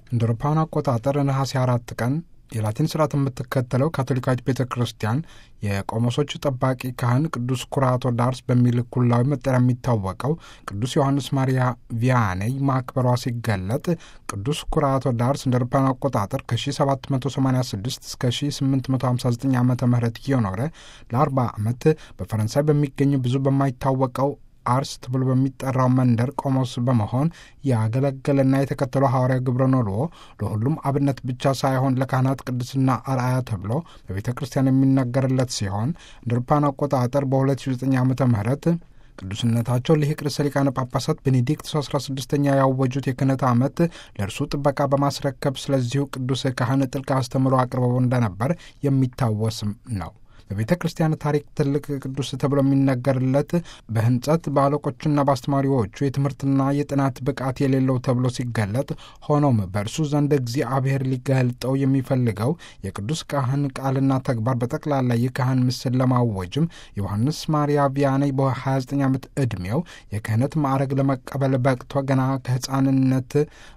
እንደ አውሮፓውያን አቆጣጠር ነሐሴ አራት ቀን የላቲን ስርዓት የምትከተለው ካቶሊካዊት ቤተ ክርስቲያን የቆሞሶቹ ጠባቂ ካህን ቅዱስ ኩራቶ ዳርስ በሚል ኩላዊ መጠሪያ የሚታወቀው ቅዱስ ዮሐንስ ማሪያ ቪያኔይ ማክበሯ ሲገለጥ ቅዱስ ኩራቶ ዳርስ እንደ አውሮፓውያን አቆጣጠር ከ1786 እስከ 1859 ዓ ም እየኖረ ለ40 ዓመት በፈረንሳይ በሚገኝ ብዙ በማይታወቀው አርስ ተብሎ በሚጠራው መንደር ቆሞስ በመሆን ያገለገለና የተከተለው ሐዋርያ ግብረ ኖልዎ ለሁሉም አብነት ብቻ ሳይሆን ለካህናት ቅድስና አርአያ ተብሎ በቤተ ክርስቲያን የሚነገርለት ሲሆን እንደ አውሮፓውያን አቆጣጠር በ2009 ዓ ም ቅዱስነታቸው ሊቅ ርዕሰ ሊቃነ ጳጳሳት ቤኔዲክት 16ኛ ያወጁት የክህነት ዓመት ለእርሱ ጥበቃ በማስረከብ ስለዚሁ ቅዱስ ካህን ጥልቅ አስተምሮ አቅርበው እንደነበር የሚታወስም ነው። በቤተ ክርስቲያን ታሪክ ትልቅ ቅዱስ ተብሎ የሚነገርለት በሕንጸት በአለቆቹና በአስተማሪዎቹ የትምህርትና የጥናት ብቃት የሌለው ተብሎ ሲገለጥ፣ ሆኖም በእርሱ ዘንድ እግዚአብሔር ሊገልጠው የሚፈልገው የቅዱስ ካህን ቃልና ተግባር በጠቅላላ የካህን ምስል ለማወጅም ዮሐንስ ማሪያ ቪያኔይ በ29 ዓመት ዕድሜው የክህነት ማዕረግ ለመቀበል በቅቶ ገና ከሕፃንነት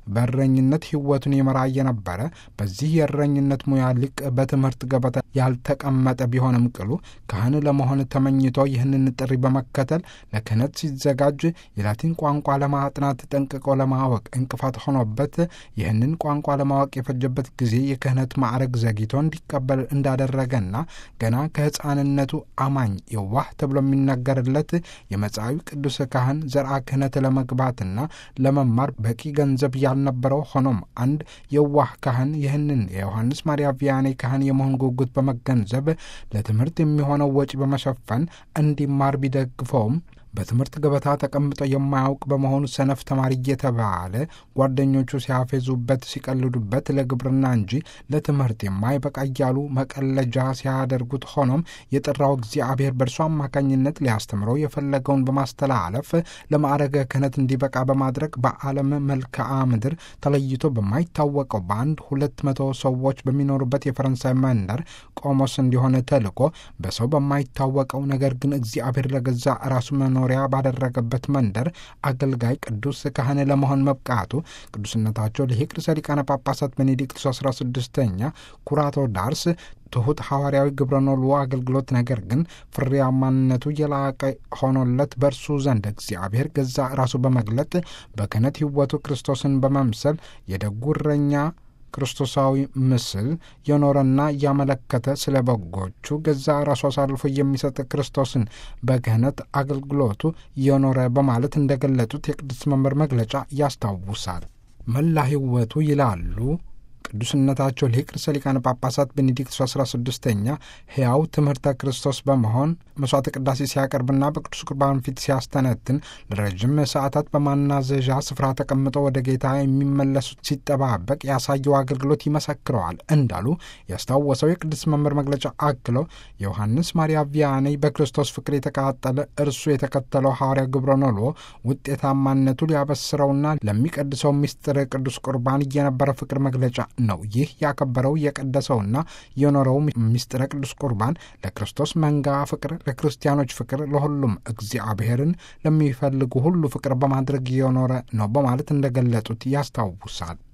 በእረኝነት ሕይወቱን የመራ የነበረ በዚህ የእረኝነት ሙያ ሊቅ በትምህርት ገበታ ያልተቀመጠ ቢሆንም ቅሉ ካህን ለመሆን ተመኝቶ ይህንን ጥሪ በመከተል ለክህነት ሲዘጋጅ የላቲን ቋንቋ ለማጥናት ጠንቅቆ ለማወቅ እንቅፋት ሆኖበት ይህንን ቋንቋ ለማወቅ የፈጀበት ጊዜ የክህነት ማዕረግ ዘግይቶ እንዲቀበል እንዳደረገና ገና ከሕፃንነቱ አማኝ የዋህ ተብሎ የሚነገርለት የመጻዊ ቅዱስ ካህን ዘርአ ክህነት ለመግባትና ለመማር በቂ ገንዘብ ያልነበረው ሆኖም አንድ የዋህ ካህን ይህንን የዮሐንስ ማሪያ ቪያኔ ካህን የመሆን ጉጉት በመገንዘብ ለትምህርት የሚሆነው ወጪ በመሸፈን እንዲማር ቢደግፈውም በትምህርት ገበታ ተቀምጦ የማያውቅ በመሆኑ ሰነፍ ተማሪ እየተባለ ጓደኞቹ ሲያፌዙበት፣ ሲቀልዱበት ለግብርና እንጂ ለትምህርት የማይበቃ እያሉ መቀለጃ ሲያደርጉት፣ ሆኖም የጠራው እግዚአብሔር በእርሱ አማካኝነት ሊያስተምረው የፈለገውን በማስተላለፍ ለማዕረገ ክህነት እንዲበቃ በማድረግ በዓለም መልክዓ ምድር ተለይቶ በማይታወቀው በአንድ ሁለት መቶ ሰዎች በሚኖሩበት የፈረንሳይ መንደር ቆሞስ እንዲሆን ተልኮ በሰው በማይታወቀው ነገር ግን እግዚአብሔር ለገዛ ራሱ መኖሪያ ባደረገበት መንደር አገልጋይ ቅዱስ ካህን ለመሆን መብቃቱ ቅዱስነታቸው ሊቅ ርዕሰ ሊቃነ ጳጳሳት ቤኔዲክቱስ 16ኛ ኩራቶ ዳርስ ትሑት ሐዋርያዊ ግብረ ኖልዎ አገልግሎት ነገር ግን ፍሬያማነቱ የላቀ ሆኖለት በእርሱ ዘንድ እግዚአብሔር ገዛ ራሱ በመግለጥ በክህነት ሕይወቱ ክርስቶስን በመምሰል የደጉ እረኛ ክርስቶሳዊ ምስል የኖረና እያመለከተ ስለ በጎቹ ገዛ ራሱ አሳልፎ የሚሰጥ ክርስቶስን በክህነት አገልግሎቱ የኖረ በማለት እንደገለጡት የቅዱስ መምህር መግለጫ ያስታውሳል። መላ ሕይወቱ ይላሉ ቅዱስነታቸው ሊቅ ርዕሰ ሊቃነ ጳጳሳት ቤኔዲክት 16ኛ ሕያው ትምህርተ ክርስቶስ በመሆን መስዋዕተ ቅዳሴ ሲያቀርብና በቅዱስ ቁርባን ፊት ሲያስተነትን ለረጅም ሰዓታት በማናዘዣ ስፍራ ተቀምጦ ወደ ጌታ የሚመለሱት ሲጠባበቅ ያሳየው አገልግሎት ይመሰክረዋል እንዳሉ ያስታወሰው የቅዱስ መምህር መግለጫ አክለው የዮሐንስ ማሪያ ቪያኔይ በክርስቶስ ፍቅር የተቃጠለ እርሱ የተከተለው ሐዋርያ ግብረ ኖልዎ ውጤታማነቱ ሊያበስረውና ለሚቀድሰው ምስጢር ቅዱስ ቁርባን እየነበረ ፍቅር መግለጫ ነው። ይህ ያከበረው የቀደሰውና የኖረው ምስጢረ ቅዱስ ቁርባን ለክርስቶስ መንጋ ፍቅር፣ ለክርስቲያኖች ፍቅር፣ ለሁሉም እግዚአብሔርን ለሚፈልጉ ሁሉ ፍቅር በማድረግ የኖረ ነው በማለት እንደገለጡት ያስታውሳል።